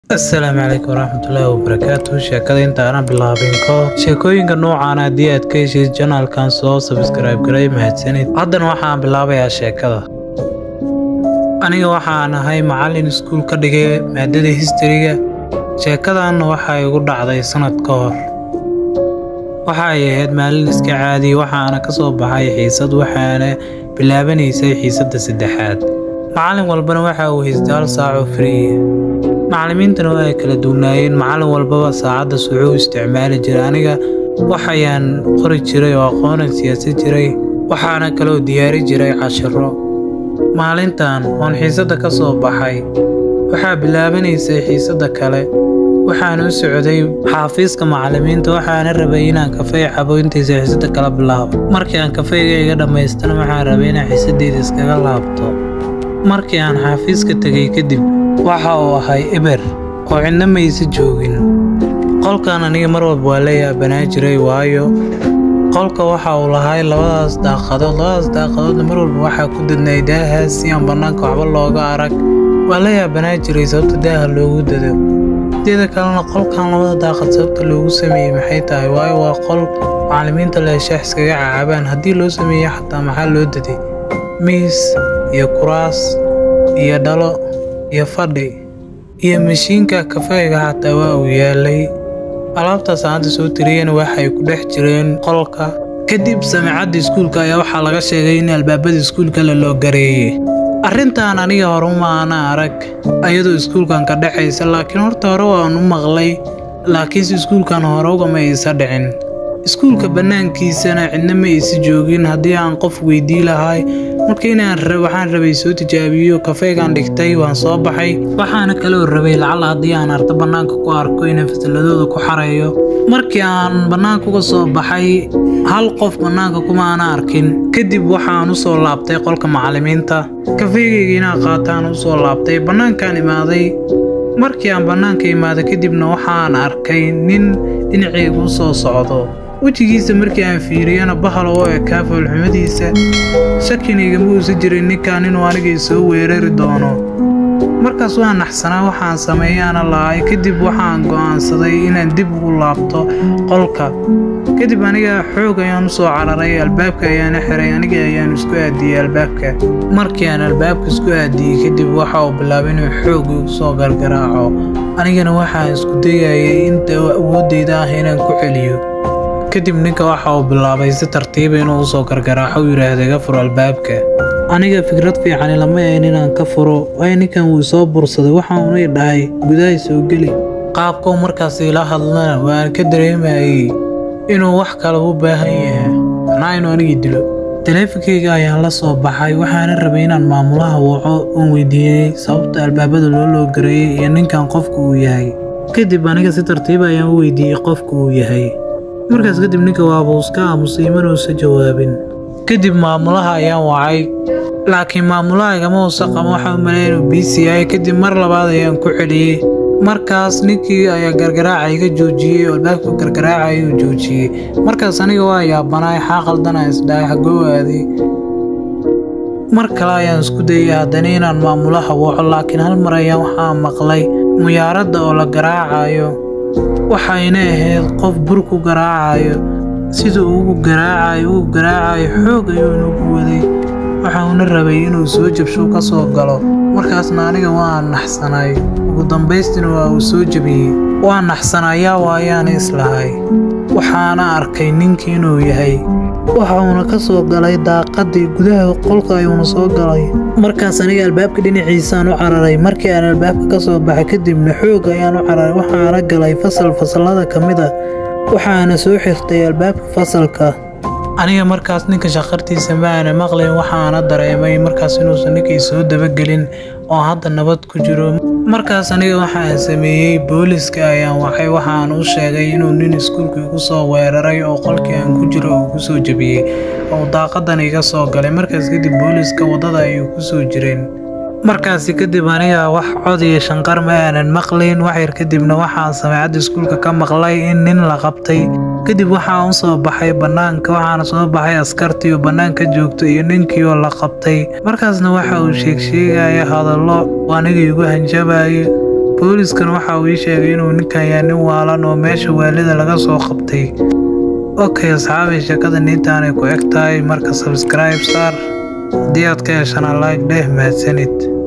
asalaamu calaykum waraxmatullaahi wabarakaatu sheekada inta aanan bilaabin ka hor sheekooyinka noocaan haddii aad ka heshid janaalkan soo sabskrayb garay mahadsanid haddana waxaan bilaabayaa sheekada aniga waxaan ahay macallin iskuul ka dhigay maadada histariga sheekadanna waxay igu dhacday sanad ka hor waxay ahayd maalin iska caadi waxaana ka soo baxay xiisad waxaana bilaabanaysay xiisadda saddexaad macallin walbana waxa uu haystay hal saaco friiya macallimiintana waa ay kala duwnaayeen macallin walbaba saacaddas wuxuu isticmaali jiray aniga waxayaan qori jiray oo aqoonan siyaasan jiray waxaana kaloo diyaari jiray cashiro maalintan oon xiisadda ka soo baxay waxaa bilaabanaysay xiisadda kale waxaan u socday xaafiiska macallimiinta waxaana rabay inaan kafey cabo intaysa xiisadda kala bilaabo markii aan kafeyga iga dhammaystana waxaan rabay inaan xiisaddeeda iskaga laabto markii aan xaafiiska tegay kadib waxa uu ahay eber oo cidna maysa joogin qolkan aniga mar walba waa la yaabanaa jiray waayo qolka waxa uu lahay labadaas daaqadood labadaas daaqadoodna mar walba waxaa ku dadnay daahaas si aan bannaanka waxba looga arag waa la yaabanaa jiray sababta daaha loogu dado sideeda kalena qolkan labada daaqad sababta loogu sameeyey maxay tahay waayo waa qol macallimiinta leeshaax iskaga cacaabaan haddii loo sameeyey xataa maxaa loo daday miis iyo kuraas iyo dhalo iyo fadhi iyo mashiinka kafeega xataa waa uu yaalay alaabtaas aan hadda soo tiriyana waxay ku dhex jireen qolka kadib samicadda iskuulka ayaa waxaa laga sheegay in albaabada iskuulka la loo gareeyey arrintan aniga horuma ana arag ayadoo iskuulkan ka dhexaysa laakiin horta hore waan u maqlay laakiinse iskuulkan hore ugama isa dhicin iskuulka bannaankiisana cidna ma isi joogin haddii aan qof weydii lahay marka inaan waxaan rabay soo tijaabiyo kafeegaan dhigtay waan soo baxay waxaana kaloo rabay lacala haddii aan ardo bannaanka ku arko inaan fasalladooda ku xareeyo markii aan bannaanka uga soo baxay hal qof bannaanka kuma ana arkin kadib waxaan u soo laabtay qolka macallimiinta kafeegayga inaan qaataan u soo laabtay bannaankaan imaaday markii aan bannaanka imaado kadibna waxaan arkay nin dhinacayga u soo socdo wejigiisa markii aan fiiriyana bahal oo ekaa foolxumadiisa shakinayga ma uusa jirin ninkan inuu anigay soo weerari doono markaas waan naxsanaa waxaan sameeyaana lahay kadib waxaan go'aansaday inaan dib ugu laabto qolka kadib aniga xoog ayaan u soo cararay albaabka ayaana xiray aniga ayaan isku aadiyey albaabka markii aan albaabka isku aadiyey kadib waxa uu bilaabay inuu xoog igu soo gargaraaco anigana waxaan isku dayayay inta awooddayda ah inaan ku celiyo kadib ninka waxa uu bilaabay si tartiiba inuu usoo gargaraaxo u yidhaahda iga furo albaabka aniga fikrad fiicani lama ahayn inaan ka furo waayo ninkan wuu soo bursaday waxauna i dhahay gudahay soo geli qaabkau markaas ila hadlana waan ka dareemayay inuu wax kale u baahan yahay anaa inuu anigii dilo taleefonkayga ayaan la soo baxay waxaana rabay inaan maamulaha waco uun weydiiyey sababta albaabada loo loo gareeyey iyo ninkan qofka uu yahay kadib aniga si tartiiba ayaan u weydiiyey qofka uu yahay markaas kadib ninka waabuu iska aamusay manuusa jawaabin kadib maamulaha ayaan wacay laakiin maamulaha igama uusa qama waxaa u maleeya inuu biisi yahay kadib mar labaad ayaan ku celiyey markaas ninkii ayaa gargaraaca iga joojiyey oo albaabka gargaraaca ayuu joojiyey markaas aniga waa yaabanaay xaa qaldana isdhahay xagoo aaday mar kale ayaan isku dayay haddana inaan maamulaha waco laakiin hal mar ayaan waxaa maqlay muyaaradda oo la garaacayo waxayna ahayd qof bur ku garaacayo sida ugu garaacayo ugu garaacayo xoog ayuu nagu waday waxauna rabay inuu soo jabsho ka soo galo markaasna aniga waan naxsanay ugu dambaystina waa uu soo jabiyey waan naxsanayaa waayaana islahay waxaana arkay ninkii inuu yahay waxauna ka soo galay daaqadii gudaha qolka ayuuna soo galay markaas aniga albaabka dhinaciisaan u cararay markii aan albaabka ka soo baxay kadibna xoog ayaan u cararay waxaana galay fasal fasallada ka mid ah waxaana soo xirtay albaabka fasalka aniga markaas ninka shaqartiisa ma aana maqlayn waxaana dareemay markaas inuusan ninkii soo dabagelin oo hadda nabad ku jiro markaas aniga waxaan sameeyey booliska ayaan waxay waxaan u sheegay inuu nin iskuulka igu soo weeraray oo qolkii aan ku jiro uu ku soo jabiyey oo daaqadan iga soo galay markaas kadib booliska waddada ayuu ku soo jireen markaasi kadib aniga wax cod iyo shanqar ma aanan maqlayn waxyar kadibna waxaan samecadda iskuulka ka maqlay in nin la qabtay kadib waxaan u soo baxay bannaanka waxaana soo baxay askartii oo bannaanka joogto iyo ninkii oo la qabtay markaasna waxa uu sheegsheegaya hadallo aniga igu hanjabayo booliskan waxa uu ii sheegay inuu ninkan yahay nin waalan oo meesha waalida laga soo qabtay okay asxaabay sheekada niintaanay ku eg tahay marka sabskribe saar haddii aad ka heshana like dheh mahadsanid